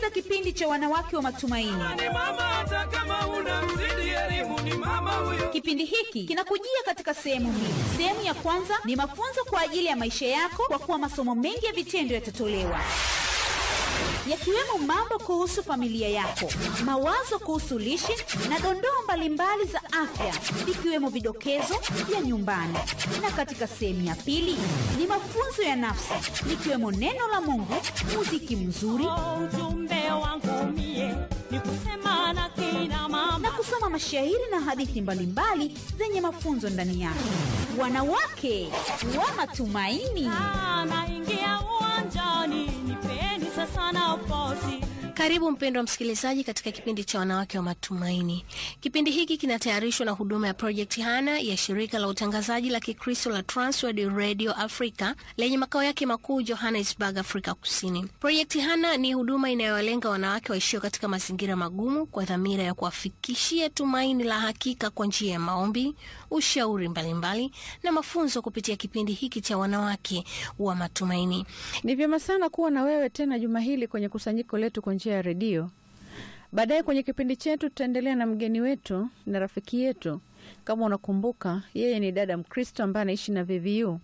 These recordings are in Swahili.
Unasikiliza kipindi cha wanawake wa matumaini. ni mama hata kama una mzidi elimu ni mama huyo Kipindi hiki kinakujia katika sehemu mbili. Sehemu ya kwanza ni mafunzo kwa ajili ya maisha yako, kwa kuwa masomo mengi ya vitendo yatatolewa yakiwemo mambo kuhusu familia yako, mawazo kuhusu lishe na dondoo mbalimbali za afya, ikiwemo vidokezo vya nyumbani. Na katika sehemu ya pili ni mafunzo ya nafsi, likiwemo neno la Mungu, muziki mzuri Oh, ujumbe wangu mie ni kusema na kina mama na kusoma mashairi na hadithi mbalimbali zenye mafunzo ndani yake. Wanawake wa matumaini. Ah, naingia uwanjani nipeni sasa nafasi Karibu mpendwa msikilizaji katika kipindi cha wanawake wa matumaini. Kipindi hiki kinatayarishwa na huduma ya Project Hana ya shirika la utangazaji la Kikristo la Transworld Radio Africa lenye makao yake makuu Johannesburg, Afrika Kusini. Project Hana ni huduma inayowalenga wanawake waishio katika mazingira magumu kwa dhamira ya kuwafikishia tumaini la hakika kwa njia ya maombi, ushauri mbalimbali na mafunzo kupitia kipindi hiki cha wanawake wa matumaini. Ni vyema sana kuwa na wewe tena juma hili kwenye kusanyiko letu kwa njia ya redio. Baadaye kwenye kipindi chetu tutaendelea na mgeni wetu na rafiki yetu. Kama unakumbuka, yeye ni dada Mkristo ambaye anaishi na VVU.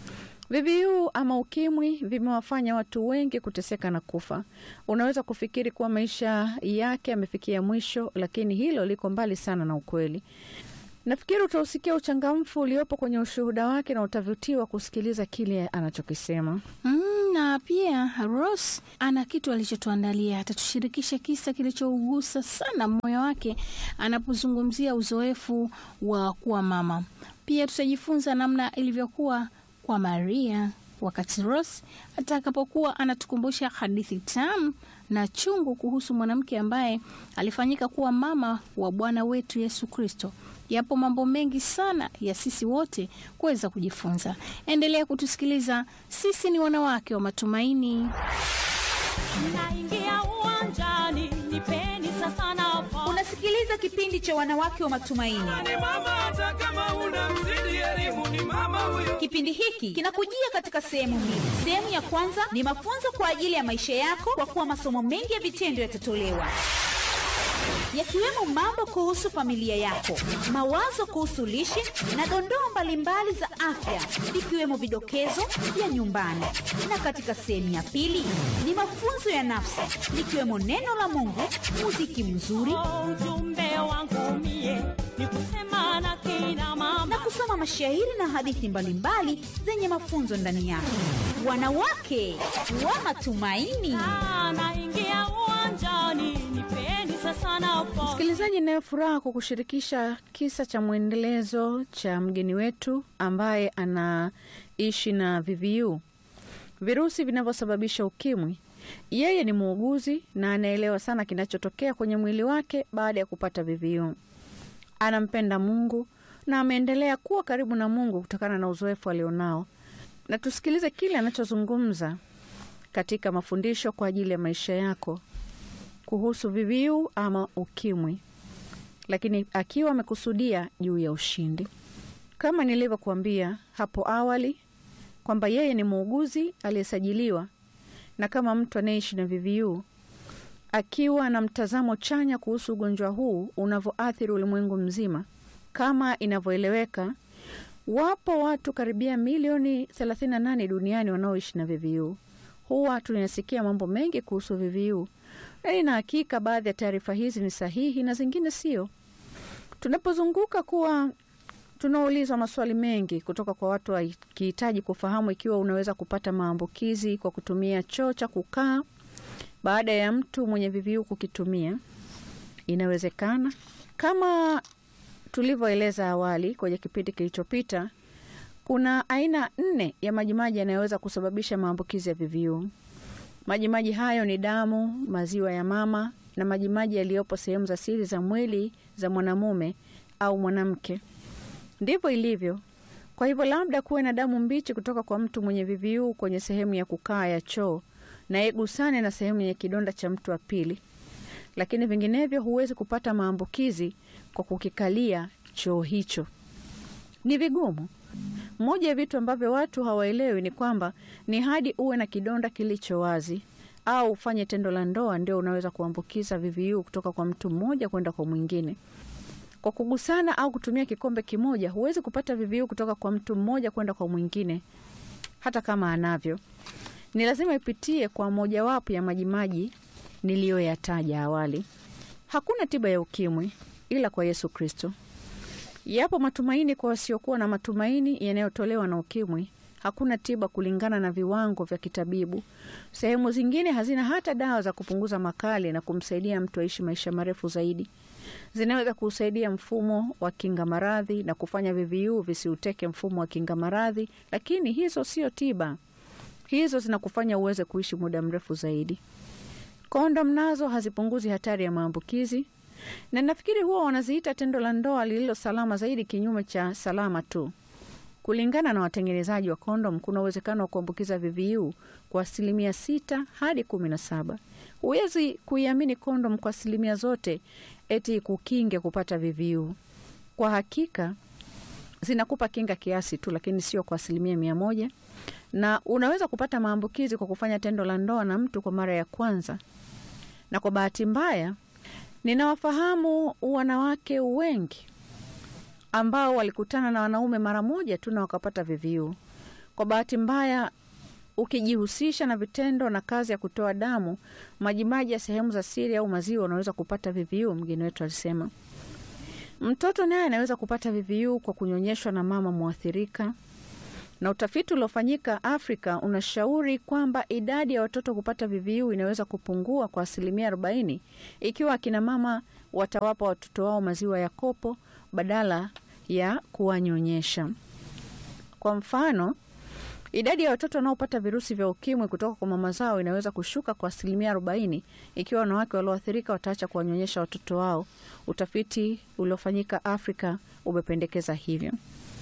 VVU ama ukimwi vimewafanya watu wengi kuteseka na kufa. Unaweza kufikiri kuwa maisha yake yamefikia mwisho, lakini hilo liko mbali sana na ukweli. Nafikiri utausikia uchangamfu uliopo kwenye ushuhuda wake na utavutiwa kusikiliza kile anachokisema. Mm, na pia Ros ana kitu alichotuandalia. Atatushirikisha kisa kilichougusa sana moyo wake anapozungumzia uzoefu wa kuwa mama. Pia tutajifunza namna ilivyokuwa kwa Maria wakati Ros atakapokuwa anatukumbusha hadithi tamu na chungu kuhusu mwanamke ambaye alifanyika kuwa mama wa Bwana wetu Yesu Kristo. Yapo mambo mengi sana ya sisi wote kuweza kujifunza. Endelea kutusikiliza. Sisi ni wanawake wa matumaini. naingia uwanjani nipeni sasa nafasi Unasikiliza kipindi cha wanawake wa matumaini. ni mama hata kama una mzidi elimu ni mama huyo Kipindi hiki kinakujia katika sehemu mbili. Sehemu ya kwanza ni mafunzo kwa ajili ya maisha yako, kwa kuwa masomo mengi ya vitendo yatatolewa yakiwemo mambo kuhusu familia yako, mawazo kuhusu lishe na dondoo mbalimbali za afya, ikiwemo vidokezo vya nyumbani. Na katika sehemu ya pili ni mafunzo ya nafsi, likiwemo neno la Mungu, muziki mzuri Oh, ujumbe wangu mie ni kusema na kina mama na kusoma mashairi na hadithi mbalimbali zenye mafunzo ndani yake. Wanawake wa matumaini. Ah, naingia uwanjani nipeni sasa nafasi Msikilizaji, inayo furaha kukushirikisha kisa cha mwendelezo cha mgeni wetu ambaye anaishi na VVU, virusi vinavyosababisha ukimwi. Yeye ni muuguzi na anaelewa sana kinachotokea kwenye mwili wake baada ya kupata VVU. Anampenda Mungu na ameendelea kuwa karibu na Mungu kutokana na uzoefu alionao, na tusikilize kile anachozungumza katika mafundisho kwa ajili ya maisha yako kuhusu VVU ama ukimwi, lakini akiwa amekusudia juu ya ushindi. Kama nilivyokuambia hapo awali kwamba yeye ni muuguzi aliyesajiliwa na kama mtu anayeishi na VVU akiwa na mtazamo chanya kuhusu ugonjwa huu unavyoathiri ulimwengu mzima. Kama inavyoeleweka, wapo watu karibia milioni 38 duniani wanaoishi na VVU. Huwa tunasikia mambo mengi kuhusu VVU, na ina hakika baadhi ya taarifa hizi ni sahihi na zingine sio. Tunapozunguka kuwa tunaulizwa maswali mengi kutoka kwa watu wakihitaji kufahamu ikiwa unaweza kupata maambukizi kwa kutumia choo cha kukaa baada ya mtu mwenye VVU kukitumia. Inawezekana kama tulivyoeleza awali kwenye kipindi kilichopita, kuna aina nne ya majimaji yanayoweza kusababisha maambukizi ya VVU. Majimaji hayo ni damu, maziwa ya mama na majimaji yaliyopo sehemu za siri za mwili za mwanamume au mwanamke. Ndivyo ilivyo. Kwa hivyo, labda kuwe na damu mbichi kutoka kwa mtu mwenye VVU kwenye sehemu ya kukaa ya choo na igusane na sehemu yenye kidonda cha mtu wa pili, lakini vinginevyo huwezi kupata maambukizi kwa kukikalia choo hicho. Ni vigumu. Moja ya vitu ambavyo watu hawaelewi ni kwamba ni hadi uwe na kidonda kilicho wazi au ufanye tendo la ndoa ndio unaweza kuambukiza VVU kutoka kwa mtu mmoja kwenda kwa mwingine. Kwa kugusana au kutumia kikombe kimoja, huwezi kupata VVU kutoka kwa mtu mmoja kwenda kwa mwingine, hata kama anavyo. Ni lazima ipitie kwa mojawapo ya majimaji niliyoyataja awali. Hakuna tiba ya ukimwi ila kwa Yesu Kristo. Yapo matumaini kwa wasiokuwa na matumaini yanayotolewa na ukimwi. Hakuna tiba kulingana na viwango vya kitabibu. Sehemu zingine hazina hata dawa za kupunguza makali na kumsaidia mtu aishi maisha marefu zaidi. Zinaweza kusaidia mfumo wa kinga maradhi na kufanya VVU visiuteke mfumo wa kinga maradhi, lakini hizo sio tiba. Hizo zinakufanya uweze kuishi muda mrefu zaidi. Kondom nazo hazipunguzi hatari ya maambukizi, na nafikiri huwa wanaziita tendo la ndoa lililo salama zaidi, kinyume cha salama tu. Kulingana na watengenezaji wa kondom, kuna uwezekano wa kuambukiza VVU kwa asilimia sita hadi kumi na saba. Huwezi kuiamini kondom kwa asilimia zote eti kukinge kupata VVU. Kwa hakika zinakupa kinga kiasi tu, lakini sio kwa asilimia mia moja, na unaweza kupata maambukizi kwa kufanya tendo la ndoa na mtu kwa mara ya kwanza. Na kwa bahati mbaya, ninawafahamu wanawake wengi ambao walikutana na wanaume mara moja tu na wakapata VVU. Kwa bahati mbaya, ukijihusisha na vitendo na kazi ya kutoa damu, majimaji ya sehemu za siri au maziwa, unaweza kupata VVU, mgeni wetu alisema. Mtoto naye anaweza kupata VVU kwa kunyonyeshwa na mama mwathirika, na utafiti uliofanyika Afrika unashauri kwamba idadi ya watoto kupata VVU inaweza kupungua kwa asilimia arobaini ikiwa akina mama watawapa watoto wao maziwa ya kopo badala ya kuwanyonyesha. Kwa mfano, idadi ya watoto wanaopata virusi vya ukimwi kutoka kwa mama zao inaweza kushuka kwa asilimia arobaini ikiwa wanawake walioathirika wataacha kuwanyonyesha watoto wao. Utafiti uliofanyika Afrika umependekeza hivyo.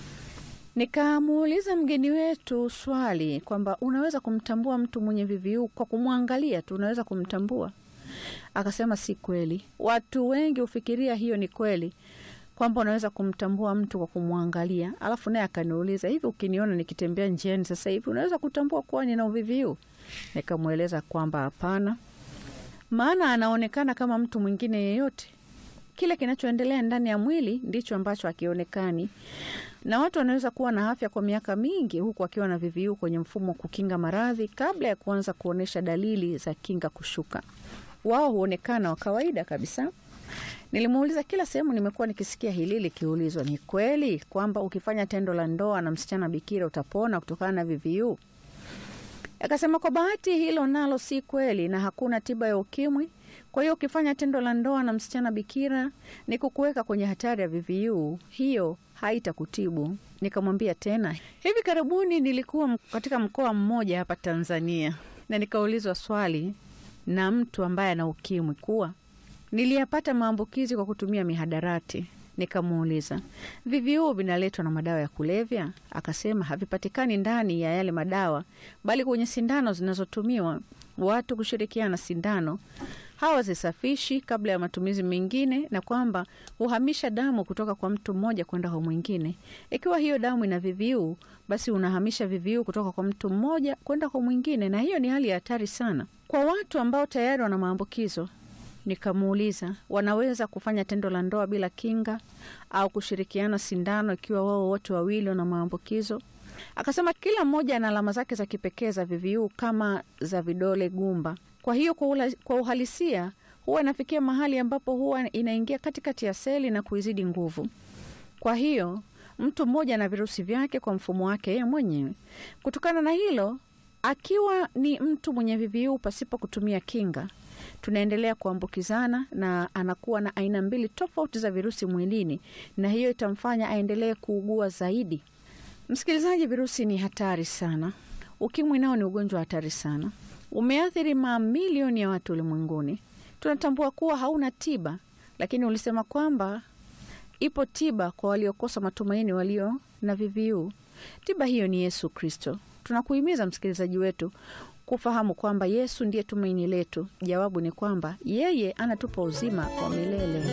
Nikamuuliza mgeni wetu swali kwamba unaweza kumtambua mtu mwenye VVU kwa kumwangalia tu, unaweza kumtambua? Akasema si kweli. Watu wengi hufikiria hiyo ni kweli kwamba unaweza kumtambua mtu kwa kumwangalia. Alafu naye akaniuliza, hivi ukiniona nikitembea njiani sasa hivi unaweza kutambua kuwa nina VVU? Nikamweleza kwamba hapana, maana anaonekana kama mtu mwingine yeyote. Kile kinachoendelea ndani ya mwili ndicho ambacho hakionekani, na watu wanaweza kuwa na afya kwa miaka mingi huku wakiwa na VVU kwenye mfumo wa kukinga maradhi kabla ya kuanza kuonyesha dalili za kinga kushuka. Wao huonekana wa kawaida kabisa. Nilimuuliza, kila sehemu nimekuwa nikisikia hili likiulizwa, ni kweli kwamba ukifanya tendo la ndoa na msichana bikira utapona kutokana na VVU? Akasema kwa bahati hilo nalo si kweli, na hakuna tiba ya ukimwi. Kwa hiyo ukifanya tendo la ndoa na msichana bikira ni kukuweka kwenye hatari ya VVU, hiyo haitakutibu. Nikamwambia tena, hivi karibuni nilikuwa katika mkoa mmoja hapa Tanzania na nikaulizwa swali na mtu ambaye ana ukimwi kuwa niliyapata maambukizi kwa kutumia mihadarati. Nikamuuliza, VVU vinaletwa na madawa ya kulevya? Akasema havipatikani ndani ya yale madawa, bali kwenye sindano zinazotumiwa watu kushirikiana sindano hawazisafishi kabla ya matumizi mengine, na kwamba huhamisha damu kutoka kwa mtu mmoja kwenda kwa mwingine. Ikiwa hiyo damu ina VVU, basi unahamisha VVU kutoka kwa mtu mmoja kwenda kwa mwingine, na hiyo ni hali ya hatari sana kwa watu ambao tayari wana maambukizo. Nikamuuliza, wanaweza kufanya tendo la ndoa bila kinga au kushirikiana sindano ikiwa wao wote wawili wana maambukizo? Akasema kila mmoja ana alama zake za kipekee za VVU kama za vidole gumba. Kwa hiyo kwa, ula, kwa uhalisia huwa inafikia mahali ambapo huwa inaingia katikati ya seli na kuizidi nguvu. Kwa hiyo mtu mmoja ana virusi vyake kwa mfumo wake yeye mwenyewe. Kutokana na hilo, akiwa ni mtu mwenye VVU pasipo kutumia kinga tunaendelea kuambukizana na anakuwa na aina mbili tofauti za virusi mwilini, na hiyo itamfanya aendelee kuugua zaidi. Msikilizaji, virusi ni hatari sana. Ukimwi nao ni ugonjwa hatari sana, umeathiri mamilioni ya watu ulimwenguni. Tunatambua kuwa hauna tiba, lakini ulisema kwamba ipo tiba kwa waliokosa matumaini, walio na VVU. Tiba hiyo ni Yesu Kristo. Tunakuhimiza msikilizaji wetu kufahamu kwamba Yesu ndiye tumaini letu. Jawabu ni kwamba yeye anatupa uzima wa milele.